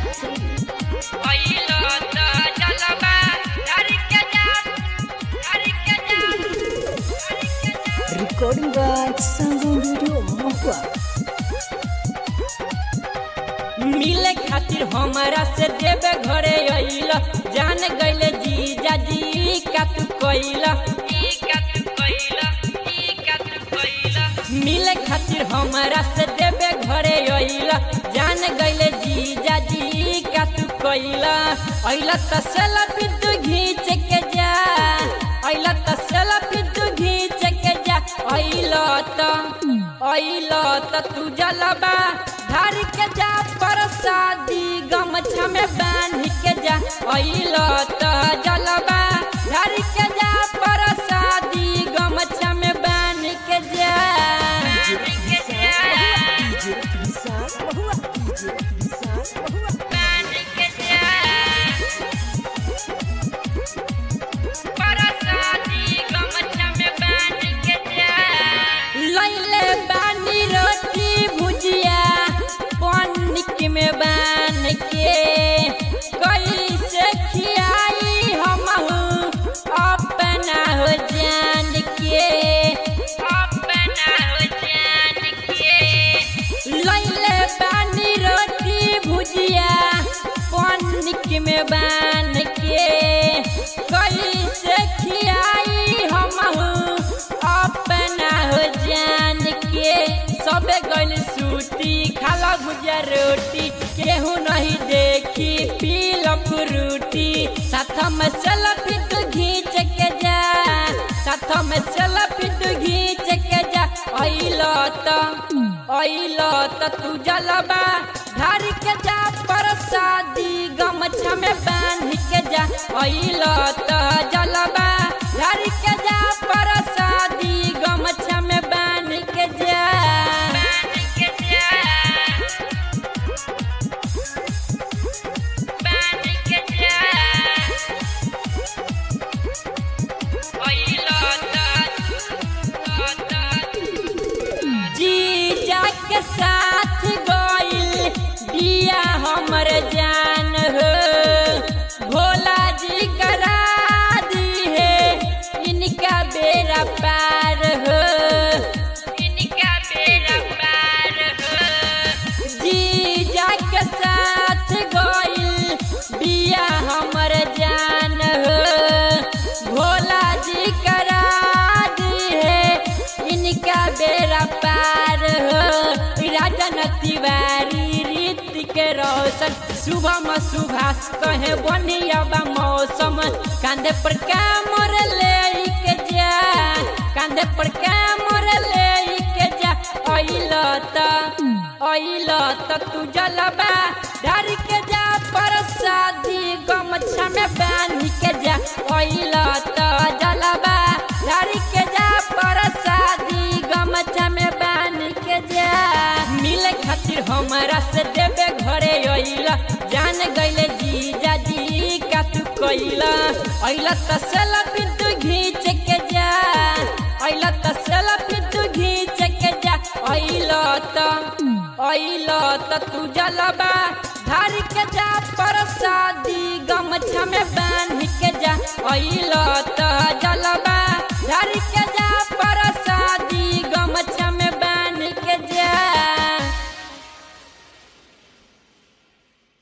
अइलो त जलवा धर के जा धर के जा धर के जा Recording by Sangam Video Mahua. मिले खातिर हमारा से देवे घरे अइला जान गइले जीजा जी का तू कइला मिले खातिर हमारा से देवे घरे अइला जान गइले जीजा जी का तू कइला अइला त सेल्फी तू घींच के जा अइला त सेल्फी तू घींच के जा अइला त अइला त तू जलबा धर के जा परसादी गमछा में बांध के जा अइला त जलबा धर के जा परसादी गमछा में बांध के जा DJ Visan Mahua. DJ Visan Mahua. लैले बानी रोटी भुजिया पनिक में बान के कैसे खियाई हम अपना हो जान के अपना हो जान के लैले बानी रोटी भुजिया पनिक में बान के कैसे खियाई हम अपना हो जान के सबे गइल सूटी खाला भुजिया रोटी केहू नहीं देखी पील फ्रूटी साथ में सेल्फी तू घींच के जा साथ में सेल्फी तू घींच के जा अइलो त अइलो त तू जलबा धर के जा परसादी गमछा में बांध के जा अइलो त जलबा धर के जा परसादी गमछा में बांध के जा बांध के जा बांध के जा अइलो त जीजा के साथ गइल बिया हमर जान हो भोला जी करा दी है इनका बेरा पार हो इनका बेरा पार हो जीजा के साथ गइल बिया हमर जान हो भोला जी करा दी है इनका बेरा पार हो राजन तिवारी रीत के रोशन सुबह में सुभाष कहे बनिया बा मौसम कांधे पर कामर ले के जा कांधे पर कामर ले के जा अइलो त अइलो त तू जलबा धर के जा परसादी गमछा में बांध के जा अइलो त जलबा धर के जा परसादी गमछा में बांध के जा मिले खातिर हमारा से देवे घरे अइला जान गइले जीजा जी का तू कइला अइला त सेल्फी तू घींच के जा अइला त सेल्फी तू घींच के जा अइला त अइला त तू जलबा धर के जा परसादी गमछा में बांध के जा अइला त जलबा